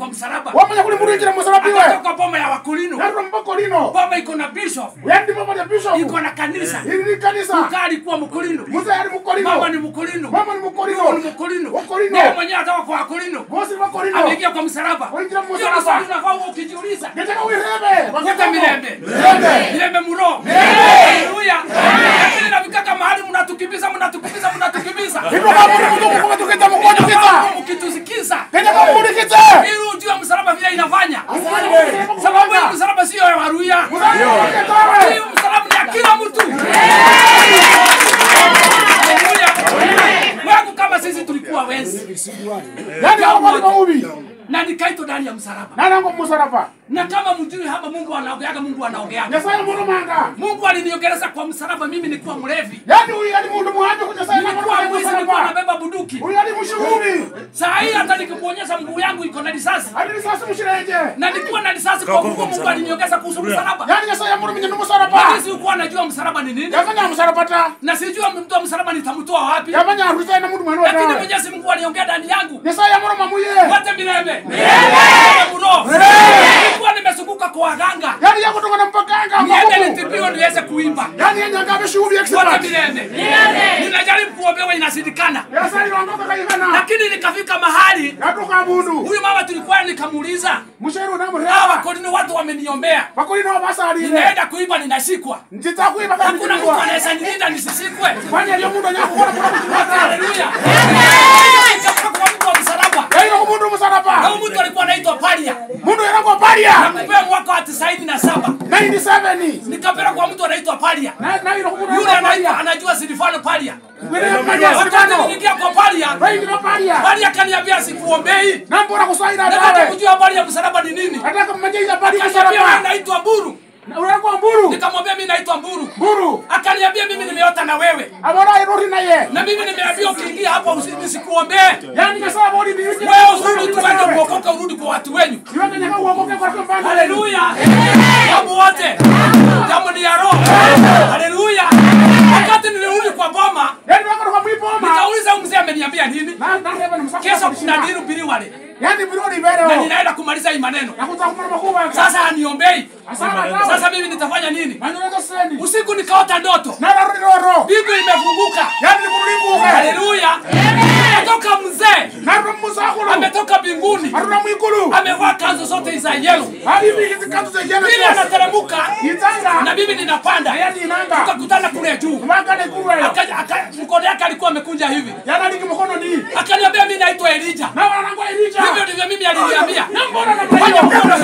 kwa msalaba wamanya kuli murikira musalapiwe akatoka boma ya wakulino narura mboko lino boma iko na bishop yandi mama ya bishop iko na kanisa ili ni kanisa mkaa alikuwa mkulino muze yali mukolino mama ni mkulino mama ni Mama mukolino ni mkulino Wakolino. ndiye mwenyewe atoka kwa wakulino gosi wakolino ameingia kwa msalaba Waingia Hiyo msalaba. ni swali unafaa uwe ukijiuliza getaka wirebe Kuta Mirembe. Mirembe. Mirembe muro. Haleluya. Lakini nafikaka mahali mnatukimbiza mnatukimbiza mnatukimbiza. hivyo kama mtu mtu kwa tukita mkoa tukita Mkitusikiza. getaka murikite Ili ujue msalaba vile inafanya. Sababu hii msalaba sio ya Waruya. Hii msalaba ni ya kila mtu. Haleluya. Wangu kama sisi tulikuwa wezi yani hapo ni maubi na nikaitwa ndani ya msalaba. nana ngo musarapa Na kama mjui hapa Mungu anaongeaga, Mungu anaongeaga. nyasaye mwana manga Mungu aliniongeleza kwa msalaba, mimi nilikuwa mlevi. yani huyu yani mundu muhanje kunyasaye na Nilikuwa mwana mwizi, nilikuwa musarapa nabeba bunduki. huyu yani mshuhuri Saa hii hata nikikuonyesha mguu yangu iko na risasi hadi sasa mshireje na nilikuwa na risasi kwa mguu. Mungu aliniongeza kuhusu msalaba, yani nyasaye mwana mwenye musarapa lakini sikuwa najua msalaba ni nini, yafanya musarapa ta na sijua mtu wa msalaba nitamtoa wapi, yafanya ruza na mundu mwana lakini wa Mwenyezi Mungu aliongea ndani yangu nyasaye mwana mamuye wote milele muro. Nilikuwa nimezunguka kwa waganga yani yako tonga na mpakanga niende mabubu nitibiwe niweze kuimba yani yenye ngabe shughuli wote expert milele. Ninajaribu kuombewa inashindikana, nyasaye rondoka kaigana lakini nikafika mahali yatoka bundu huyu mama tulikuwa nikamuuliza, musheru na hawa mreba wakolini watu wameniombea, bakulino basalire ninaenda kuimba ninashikwa ntitakuiba hakuna mtu kandi anaweza nilinda nisisikwe. kwani aliyo mundu anyakukona kuna kuchimata Haleluya. Nikatoka kwa mtu wa msalaba. yaino kumundu Na musarapa huyu mtu alikuwa anaitwa Paria. mundu yanako paria Nakupea mwaka wa tisaini na saba 97 nikapeleka kwa mtu anaitwa Paria. na na ilo kumundu Yule yanako anaitwa paria anajua Silvano Paria. wile paria Wakati silvano niliingia kwa Paria, Raini na paria Paria akaniambia sikuombei. nambura kusaira Nataka dawe kujua habari ya msalaba ni nini. nataka mmejeza paria Akaniambia mimi musarapa naitwa Mburu. unako mburu Nikamwambia mimi naitwa Mburu. mburu Akaniambia mimi nimeota na wewe. abona irori naye Na mimi nimeambiwa ukiingia hapa usi- nisikuombee. yani nyasaye bodi ni yuji Wewe urudi tuende kuokoka urudi kwa watu wenyu. iweke nyaka uokoke kwa kambanda Haleluya. Jambo wote. Jambo ni ya roho. Haleluya. Wakati nilirudi kwa boma, yani wako kwa mwipoma nikauliza huyu mzee ameniambia nini? na na heba na msako Kesho kuna diru bili wale. yani birodi Na ibero ninaenda kumaliza hii maneno. nakuta kumana makuba Sasa aniombei. asana dawe Sasa mimi nitafanya nini? manyoka sendi Usiku nikaota ndoto. na rodi roro Mbingu imefunguka. yani kulibuke Haleluya. Ametoka mzee. na rumusakulu Ametoka mbinguni. aruna mwikulu Amevaa kanzu zote za yellow. hadi hizi kanzu za jana Mimi anateremka itanga na mimi ninapanda. yani inanga Tukakutana kule juu. kumanga ni kuwe Akaja aka, mkono yake alikuwa amekunja hivi. yana niki mkono ni Akaniambia mimi naitwa Elija. na wanangwa ilija Hivyo ndivyo mimi aliniambia. na mbona na Fanya mkono.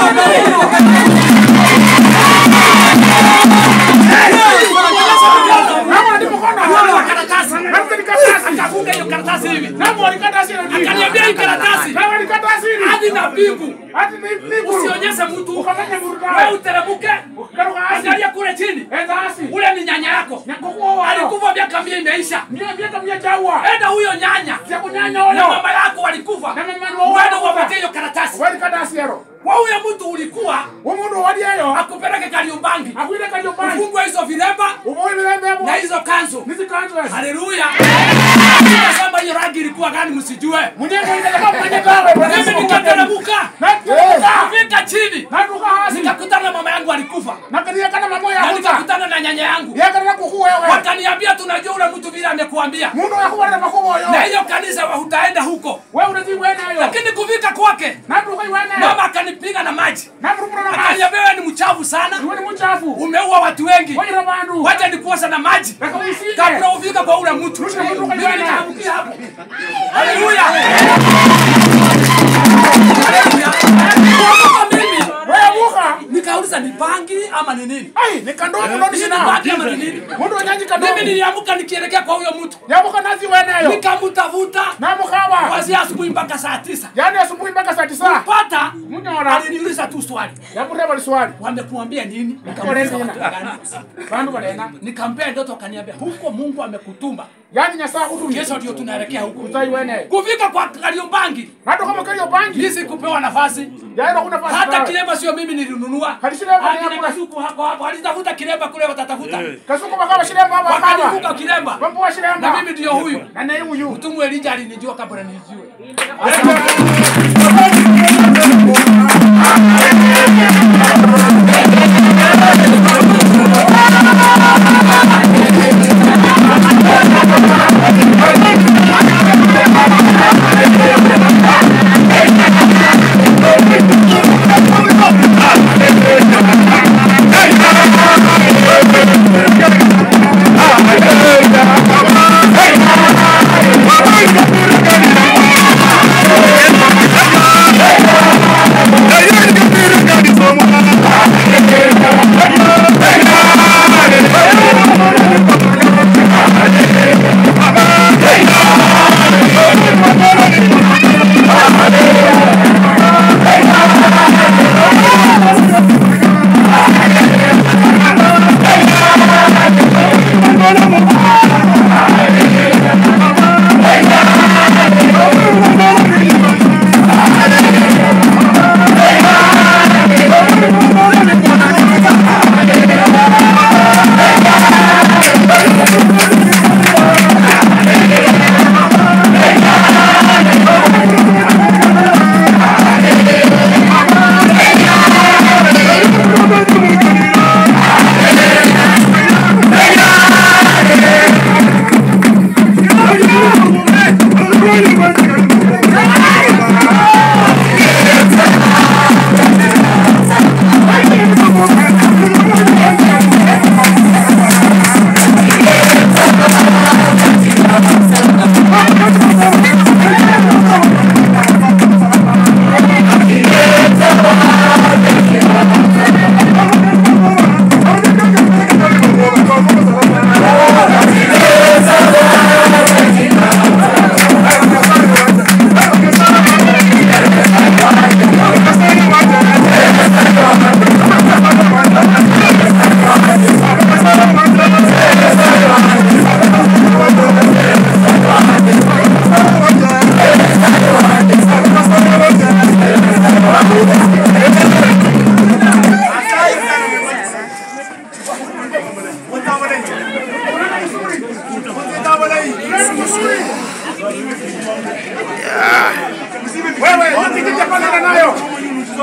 na wana ni mkono Akafunga karatasi. na ni karatasi Akafunga hiyo karatasi hivi. na mbona karatasi ni Akaniambia hii karatasi na wana karatasi ni hadi na mbingu. hadi ni ni Usionyeshe mtu. ukamanya Wewe burudani uteremke. karuka asi Angalia kule chini. enda asi Ule ni nyanya yako. nyakokuwa wao Alikufa miaka mia imeisha. mia mia mia jawa Enda huyo nyanya. ya kunyanya Na wao mama yako walikufa. na mama Uende wao uwapatie hiyo karatasi. wali karatasi yero Kwa huyo mtu ulikuwa umundu wali ayo akupeleke Kariombangi. akwile kajo pai Ufungwe hizo vilemba umoyi bilembe hapo na hizo kanzu. nizi kanzu Haleluya. Nasema hiyo rangi ilikuwa gani msijue. munyengo ile kama mwenye dawe Mimi nikateremka. na tuka Kufika chini. na tuka hasi Nikakutana na mama yangu alikufa. na kania kana mamo ya Na huta nikakutana na nyanya yangu. ya kana kuku wewe Wakaniambia tunajua ule mtu vile amekuambia. mundu yakuwa na makubo yo Na hiyo kanisa wa- utaenda huko. wewe unazi wena yo Lakini kufika kwake na tuka wena mama akanipiga na maji. na murumura na maji Akaniambia wewe ni mchafu sana. wewe ni mchafu Umeua watu wengi. wewe na bandu Wacha nikuosha na maji. Akawisike. Kabla ufika kwa ule mtu. Rusha mtu kwa Mimi jana. nikaangukia hapo. Haleluya. Haleluya. Kuokoka mimi wewe buka nikauliza ni bangi ama ni nini? ai ni kando muno Ni sina bangi ama ni nini? mundu wanyanyi kando Mimi niliamka nikielekea kwa huyo mtu. yabuka nazi wena yo Nikamtafuta na mukaba kuanzia asubuhi mpaka saa tisa. yani asubuhi mpaka saa tisa Pata munyora aliniuliza tu swali. yakureba liswali Wamekuambia nini? Pole Nikamuuliza nina. watu gani? bandu balena Nikampea ndoto akaniambia huko Mungu amekutuma. yani nyasaa kutumia Kesho ndio tunaelekea huko. utai wene Kufika kwa Kariombangi nado kama kalio bangi Hizi kupewa nafasi. yaino kuna pasi Hata tawe. kilemba sio mimi nilinunua. Kalishirema ni Akina hakuna. kasuku hako hapo. Alitafuta kilemba kule watatafuta. kasuko bakaba shirema hapa Wakanivuka hapa kilemba. mambo wa shirema Na mimi ndio huyu. na naye huyu Mtumu Elija alinijua kabla nijue. Asante.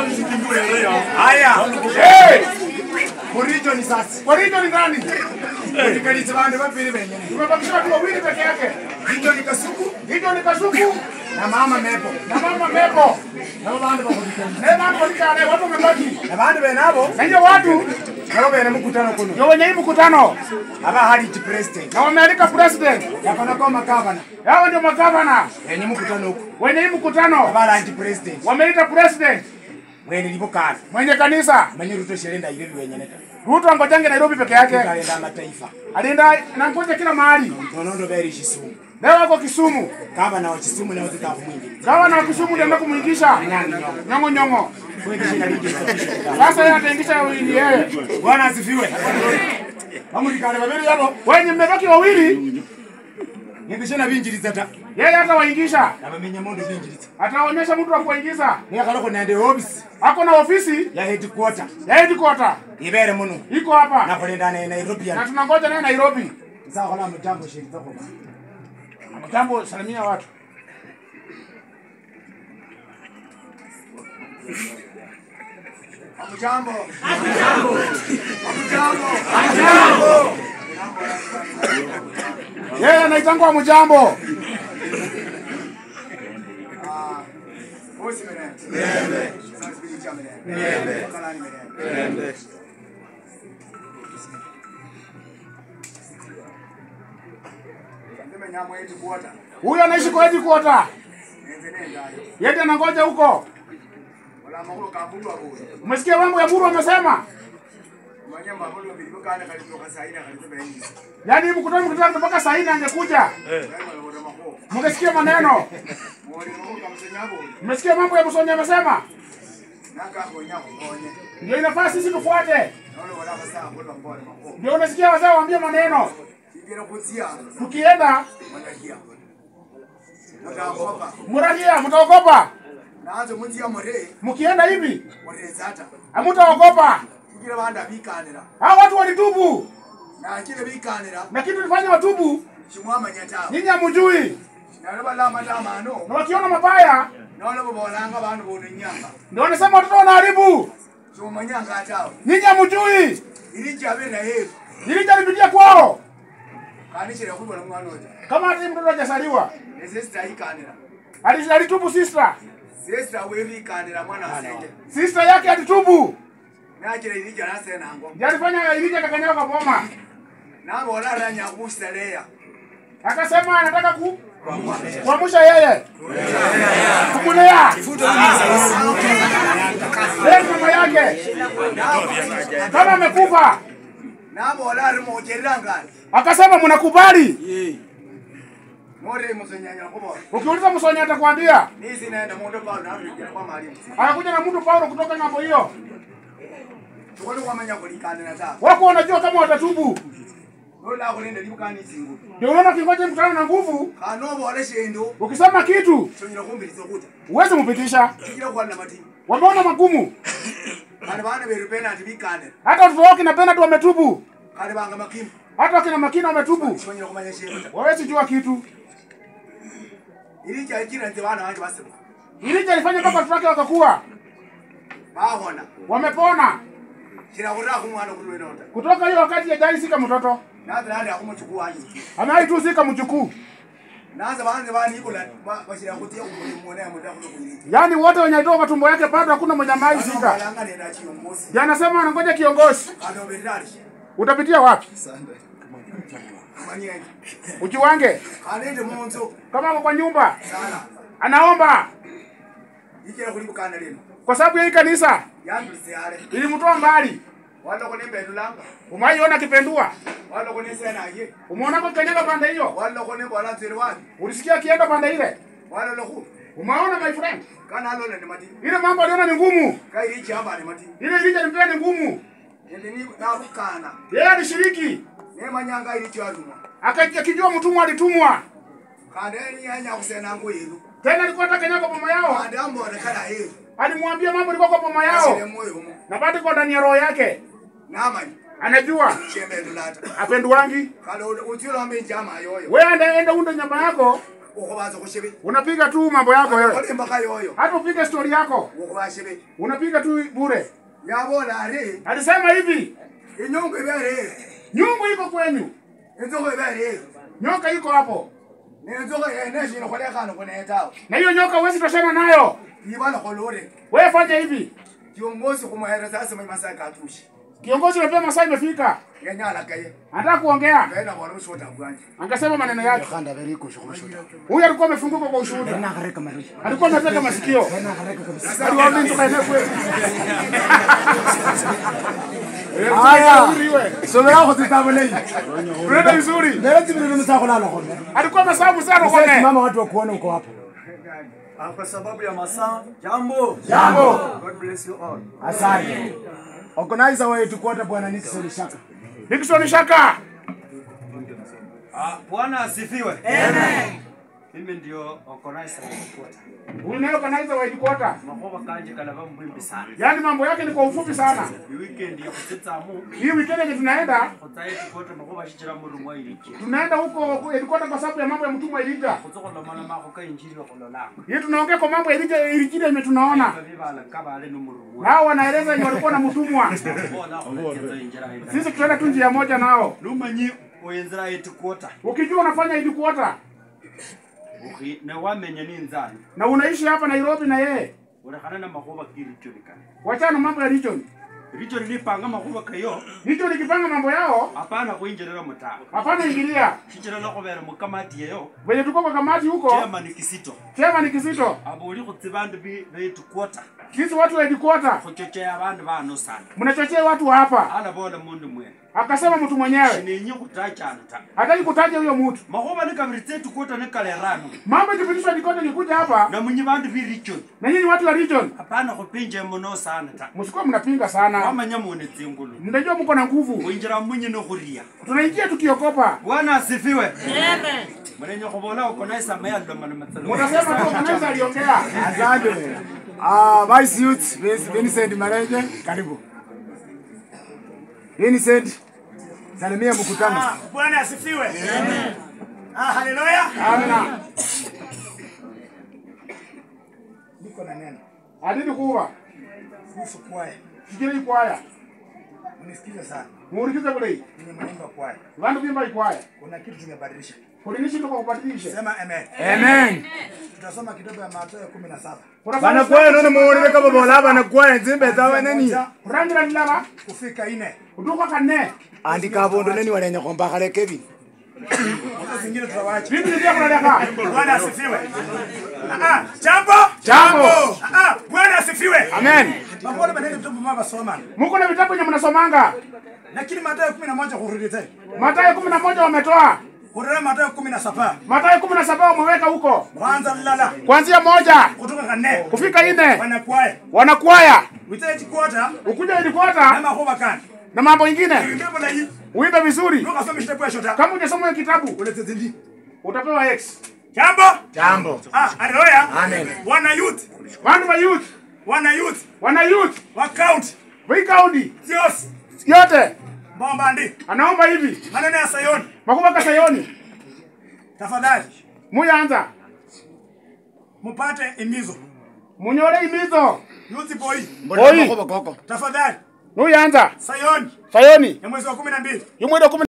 Haya. Eh, Muricho ni sasa. kwa hiyo ni nani? Nikalisa bandu babiri benyene. Tumebakisha watu wawili peke yake. Hicho ni kasuku Hicho ni Kasuku na mama mepo. na mama Meko. Nabo bandu bakulikana. Na nani walikale watu wamebaki. Na bandu benabo Na hiyo watu nabo bene mukutano kuno. ndio wenye hii mkutano Aba hali chi president. na wamealika president. Yakona kwa makavana. Hao ndio magavana Yenye mukutano huko. wenye hii mkutano Aba anti president. wameita president Mwene libukana. mwenye kanisa Manye ruto sherenda ile benyene ta. Ruto angojange Nairobi peke yake, Kalenda mataifa. alinda na ngoja kila mahali. Nonondo beri Kisumu. Leo wako Kisumu, Gavana wa Kisumu na wazita mwingi. gavana wa Kisumu ndio anaenda kumuingisha nyongo nyongo. Kwenda shina lije. Sasa yeye ataingisha wili yeye. Bwana asifiwe. Bamulikana babiri yabo. Wenye mmebaki wawili, Ngendeshana binjiriza ta. yeye hata waingisha, Na bamenya mondo binjiriza. ataonyesha mtu wa kuingiza. Ni akaloko nende office Ako na ofisi ya headquarter. ya headquarter Ibere muno. iko hapa Nakolenda ne Nairobi na ya. tunangoja naye Nairobi. Sasa kola mtambo shirika kwa. Mtambo, salimia watu. Mtambo. Yeye anaitangwa mjambo. Bosi mene. Mbele. Sasa sipiji cha mene. Mbele. Kalani mene. Mbele. Ndime nyamwe yetu kuota. Huyu anaishi kwa headquarter. Nende nenda ayo. Yeye anangoja huko. Wala makulu kabulu abo. Umesikia mambo ya Buru amesema? Manya makulu bilipo kana kalitoka saina kalitoka bengi. Yaani mkutano mkutano mpaka saa nne angekuja. Kama wala mako. Mngesikia maneno. Mwali makulu kamsenyabo. Mmesikia mambo ya Musonye amesema? Naka konyako konye. Ndio inafaa sisi tufuate. Naona wala basa kwa mbona mako. Ndio unasikia wazee waambie maneno. Kigera kuzia. Tukienda Mwanakia. Mutaogopa. murahia, mtaogopa. Naanzo munzia more. Mkienda hivi Warezata. hamtaogopa. Kigira banda bikanira. Hao watu walitubu Na kile bikanira. na kitu tulifanya watubu, Chimwama nyatawa. nyinyi hamjui, Na bala matamano. na wakiona mabaya Naona bobolanga bantu bono nyanga. ndio wanasema watoto wanaharibu. Chumanyanga atawa. Nyinyi hamjui, Irija bena yetu. ili jaribidia kwao Kanishira kubona mwana oja. kama hata mtoto hajasaliwa Sister ikanira. Ali- alitubu sister, Sister wewe ikanira mwana asenge. sister yake alitubu, Nakira irija nasena ngo. ndio alifanya ilija kakanyaga kwa boma, Nabo wala ranya kusitalea. akasema anataka ku kuamsha yeye kumulea yeye mama yake kama amekufa, Nabo wala rimo jeranga. akasema mnakubali. More musenyanya kubona. Ukiuliza Msonya atakwambia. Nisi naenda mundo pa na rija kwa mwalimu. Anakuja na mtu Paulo kutoka ng'ambo hiyo, Tukole kwamanya kulikanira ta. wako wanajua kama watatubu. Nola kulinda libukani singu. Ndio unaona kingoja mkutano na nguvu, Kanobo wala shendo. ukisema kitu Tunyira kumbiriza kuta. uweze mpitisha. Kigira kwa na mati. Wameona magumu, Kana bana beru penalty bikanira. hata watoto wao kina Bernard wametubu, Kana banga makimu. hata wakina Makina wametubu. Tunyira kumanya shendo. Wawezi jua kitu. Irija ikira nti bana wanje basiba. Ilija alifanya mpaka watoto wake wakakuwa Bahona. wamepona Kira kura kumwana kulwe nota. kutoka hiyo wakati hajai sika mtoto, Naza nali akumuchukua wanje. amewahi tu sika mjukuu. Naza bana bani ikola bashira kutia kumuli muone amuda kuno kuirija. Yaani wote wenye alitoka kwa tumbo yake bado hakuna mwenye amewahi sika. Kalanga nenda chiongozi. Ndio anasema anangoja kiongozi. Kado betari. Utapitia wapi? Manyenge. Ujiwange Kanende munzo. kama ako kwa nyumba Sana. anaomba Ikira kulibukana lino. kwa sababu ya hii kanisa Yambise yale. ilimtoa mbali. Wala kone mbendulanga. Umaiona kipendua, Wala kone sena ye. umeona kwa kanyaga pande hiyo, Wala kone bola nzeri wani. ulisikia akienda pande ile, Wala loku. umeona my friend, Kana alona ni mati. ile mambo aliona ni ngumu, Kai ichi hapa ni mati. ile ilija nimpea ni ngumu. Nende ni nabukana. Yeye alishiriki Ne manyanga ilichi alumwa. Aka- akijua mtumwa alitumwa Kande ni anya kusena ngo yenu. tena, alikuwa hata kanyaga boma yao, Kande ambo kala yeru. alimwambia mambo ilikuwa kwa boma Asile yao, moyo mo. na bado iko ndani ya roho yake, Namanyi. anajua Chembe ndulata. apenduwangi Kale utiro ambe njama yoyo. wewe, enda enda unde nyama yako ukhubaza khushibi unapiga tu mambo yako wewe olimbakha yoyo hata upige stori yako ukhuba shibi unapiga tu bure yabola ari alisema hivi inyungu ibere nyungu iko kwenyu inzukhu ibere nyoka iko hapo nenzukhu yene shino khulekhana khunetawo na hiyo nyoka huwezi toshana nayo ibala khulure wewe fanya hivi kiongozi khumuhereza asima masaa katushi kiongozi unapea masaa imefika yenyala kaye anataka kuongea kaena bwana ushoda bwanje angesema maneno yake huyu alikuwa amefunguka kwa ushuhuda alikuwa ameteka masikio aliwaambia toka eneo kwetu Haya. Uriwe. somelakho tsitabo leyi unaenda vizuri lelo tsibili lumusakholala khone alikuwa amesabu sana kone mama watu wakuona uko hapo Ah, kwa sababu ya masaa jambo jambo god bless you all asante organizer wetu kwata bwana Nixon Shaka Dickson Shaka Ah, bwana asifiwe amen mimi ndio organizer wa Kota. unayo kanaiza wa headquarter makoba kanje kalava mbwimbi sana yaani mambo yake ni kwa ufupi sana i weekend ya kutsitsamu hii weekend yenye tunaenda khutsaye tikota makoba shichira mulungu wailiki tunaenda huko headquarter kwa sababu ya mambo ya mtumwa Elija khutsokhulomana makho ka injili wakhulolanga hii tunaongea kwa mambo ya Elija Elija yenye tunaona bibala kabale nomulungu nao wanaeleza yenye walikuwa na mtumwa bona khulatsitsa injira ita sisi tunaenda tu njia moja nao lumanyi oyenzira etikota ukijua unafanya headquarter ukhi newamenya ninzani na unaishi hapa Nairobi na yeye ulekhana na makhuba kirichoni kane wachana na mambo ya region richoni lipanga makhuba kayo region ikipanga mambo yao apana khwinjirira mutawe hapana ingilia shichira lokhubera mukamati yeyo venye tuko kwa kamati huko chairman kisito chema ni kisito abuli khutsi bandu betukwota sisi watu wa headquarter khuchocheya abandu bano sana mnachochea watu wa hapa ala bola mundu mwene akasema mtu mwenyewe sinenyi khutachana ta hataki kutaja huyo mtu makhuba nikabiri tsetukwota nikalerano mambo ikipitishwa dikote nikuja hapa namunyi bandu birichoni na nyinyi watu wa region apana khupinja muno sana ta msikuwa mnapinga sana wamanya mune tsingulu mnajua mko na nguvu khwinjira munyi nokhuria tunaingia tukiokopa bwana asifiwe munenya khubola ukonaisa mayalomaloma mutasema tu kanaweza aliongea asante ah vice youth Vice- Vincent Mareje karibu Vincent salimia mkutano Bwana asifiwe. Ah, haleluya. amina Niko na neno adidi kuwa kuhusu kwaya. sikiri ikwaya Unisikize sana. muurikize kule Mimi mnaimba kwaya. vandu vimba ikwaya Kuna kitu tumebadilisha. kulinishi tuko kubadilisha Sema amen. amen Tutasoma kitabu ya Mathayo 17. bana kwaye nono muulire kama bola bana kwaye nzimbe zawe neni Moja kurangira lilala kufika ine. utuka kanne andika abondo neni walenya khombakhala Kevin Hizo zingine tutawaacha. vitu nivya kunaleka Bwana asifiwe. Ah, jambo? Jambo. Ah, Bwana asifiwe. amen Pamoja na neno tupo mama soma. muko na vitabu nye mnasomanga Lakini Mathayo 11 kurudi tena. matayo kumi na moja wametoa Kurudi Mathayo 17. matayo kumi na saba wameweka huko Kwanza lala kuanzia moja kutoka kanne. kufika ine Wanakwaya. wanakwaya Witaji kwata ukuja na ilikwata mahoba kan. na mambo ingine Ngembo na hii. uimbe vizuri Nuka soma shida kwa shota. kama ujasoma hiyo kitabu Ulete zindi. utapewa x Jambo? jambo Ah, haleluya. Amen. Wana youth, vandu va youth wana youth, wana youth wa count, vikaundi Dios, yote bomba ndi. anaomba hivi Maneno ya Sayoni. makuba kasayoni Tafadhali muyanza mupate imizo. munyole imizo Youth boy, mbona makhoba koko tafadhali nuyanza Sayoni sayoni ya mwezi wa 12. yumwida kumi